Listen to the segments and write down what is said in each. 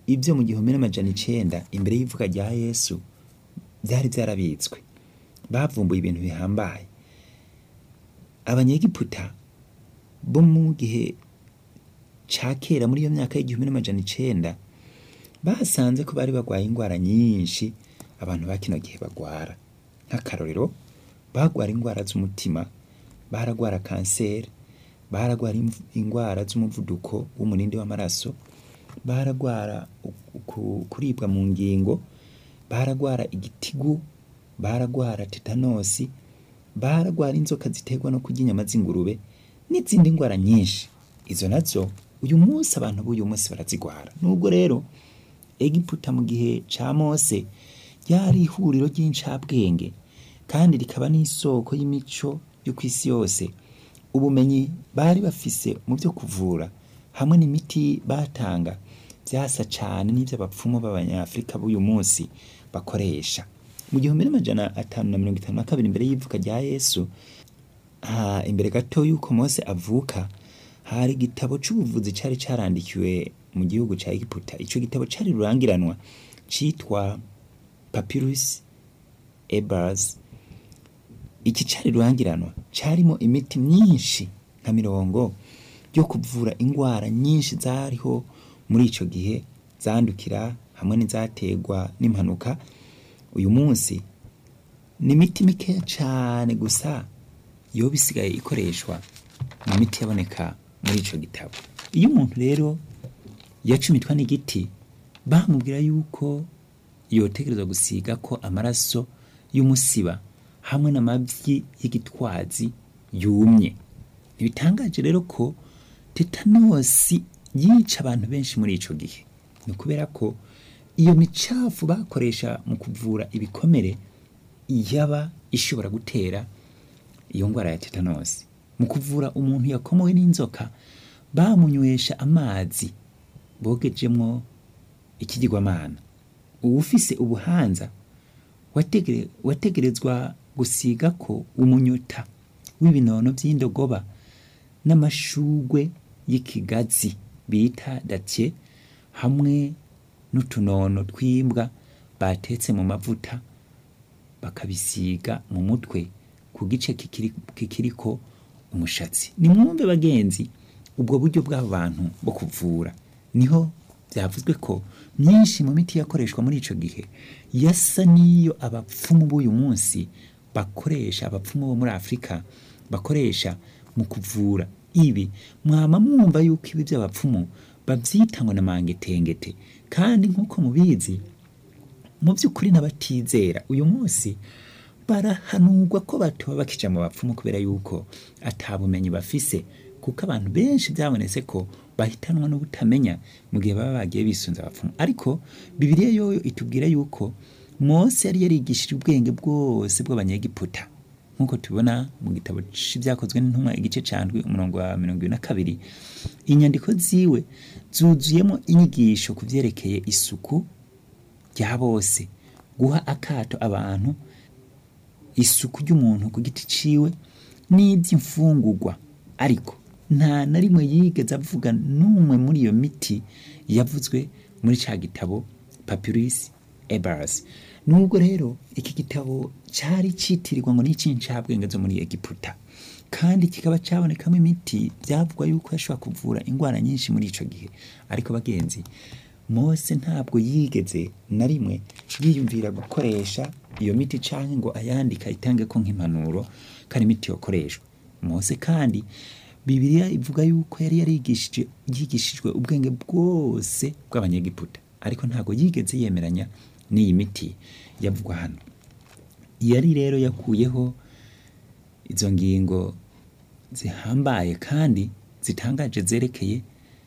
ibyo mu gihumbi n'amajana icenda imbere y'ivuka rya yesu byari byarabitswe bavumbuye ibintu bihambaye abanyegiputa bo mu gihe ca kera muri iyo myaka y'igihumbi n'amajana icenda basanze ko bari barwaye indwara nyinshi abantu ba kino gihe bagwara nk'akarorero bagwara indwara z'umutima baragwara kanseri baragwara imv- indwara z'umuvuduko w'umunindi w'amaraso baragwara u- ku- kuribwa mu ngingo baragwara igitigu baragwara tetanosi baragwara inzoka ziterwa no kurya inyama z'ingurube n'izindi ndwara nyinshi izo nazo uyu munsi abantu b'uyu munsi barazigwara nubwo rero egiputa mu gihe ca mose ryari ihuriro ry'incabwenge kandi rikaba n'isoko y'imico yo ku isi yose ubumenyi bari bafise mu byo kuvura hamwe n'imiti batanga byasa cane n'ivy'abapfumu b'abanyafrika b'uyu munsi bakoresha mu gihumbi n'amajana atanu na mirongo itanu na kabiri imbere y'ivuka rya yesu ah, imbere gato y'uko mose avuka hari igitabo c'ubuvuzi cari carandikiwe mu gihugu ca egiputa ico gitabo cari rurangiranwa citwa papyrus ebers iki cari rurangiranwa carimo imiti myinshi nka mirongo yo kuvura ingwara nyinshi zariho muri ico gihe zandukira hamwe n'izategwa n'impanuka uyu munsi ni imiti mikeya cane gusa yoba isigaye ikoreshwa mu miti yaboneka muri ico gitabo iyo umuntu rero yacumitwa n'igiti bamubwira yuko yotegerezwa gusiga ko amaraso y'umusiba hamwe n'amavyi y'igitwazi yumye ntibitangaje rero ko tetanosi yica abantu benshi muri ico gihe ni kubera ko iyo micafu bakoresha mu kuvura ibikomere yaba ishobora gutera iyo ndwara ya tetanosi mu kuvura umuntu yakomowe n'inzoka bamunywesha amazi bogejemwo ikigirwamana uwufise ubuhanza wategere- wategerezwa gusiga ko umunyota w'ibinono vy'indogoba n'amashugwe y'ikigazi bita datye hamwe n'utunono tw'imbwa batetse mu mavuta bakabisiga mu mutwe ku gice kikiri- kikiriko umushatsi nimwumve bagenzi ubwo buryo bw'abo bantu bwo kuvura niho byavuzwe ko myinshi mu miti yakoreshwa muri ico gihe yasa n'iyo abapfumu b'uyu munsi bakoresha abapfumu bo muri afurika bakoresha mu kuvura ibi mwama mwumva yuko ibi by'abapfumu bavyita ngo na mangetengete kandi nk'uko mubizi mu by'ukuri n'abatizera uyu munsi barahanurwa ko batoba bakija mu bapfumu kubera yuko ata bumenyi bafise kuko abantu benshi byabonetse ko bahitanwa n'ubutamenya mu gihe baba bagiye bisunze abapfumu ariko bibiliya yoyo itubwira yuko mose yari yarigishije ubwenge bwose bw'abanyegiputa nk'uko tubona mu gitabo c'ibyakozwe n'intumwa igice candwi umurongo wa mirongo ibiri na kabiri inyandiko ziwe zuzuyemo inyigisho ku vyerekeye isuku rya bose guha akato abantu isuku ry'umuntu ku giti ciwe n'iby'imfungurwa ariko nta na rimwe yigeze avuga n'umwe muri iyo miti yavuzwe muri ca gitabo papyrus ebers nubwo rero iki gitabo cari citirirwa ngo n'icincabwenge zo muri egiputa kandi kikaba cabonekamo imiti byavugwa yuko yashobora kuvura indwara nyinshi muri ico gihe ariko bagenzi mose ntabwo yigeze na rimwe yiyumvira gukoresha iyo miti canke ngo ayandika itange ko nk'impanuro kandi imiti yokoreshwa mose kandi bibiliya ivuga yuko yari yarigishije yigishijwe ubwenge bwose bw'abanyegiputa ariko ntabwo yigeze yemeranya n'iyi miti yavugwa hano yari rero yakuyeho izo ngingo zihambaye kandi zitangaje zerekeye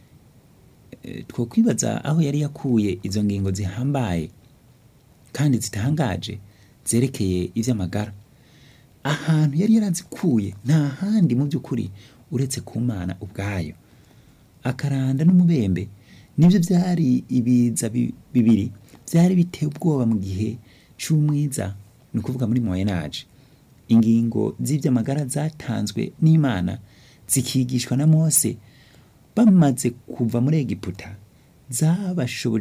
eh, twokwibaza aho yari yakuye izo ngingo zihambaye kandi zitangaje zerekeye ivy'amagara ahantu yari yarazikuye nta handi mu by'ukuri uretse ku mana ubwayo akaranda n'umubembe nibyo byari ibiza bi- bibiri byari biteye ubwoba mu gihe c'umwiza ni ukuvuga muri moyenage ingingo z'ivy'amagara zatanzwe n'imana zikigishwa na mose bamaze kuva muri egiputa zabashoboje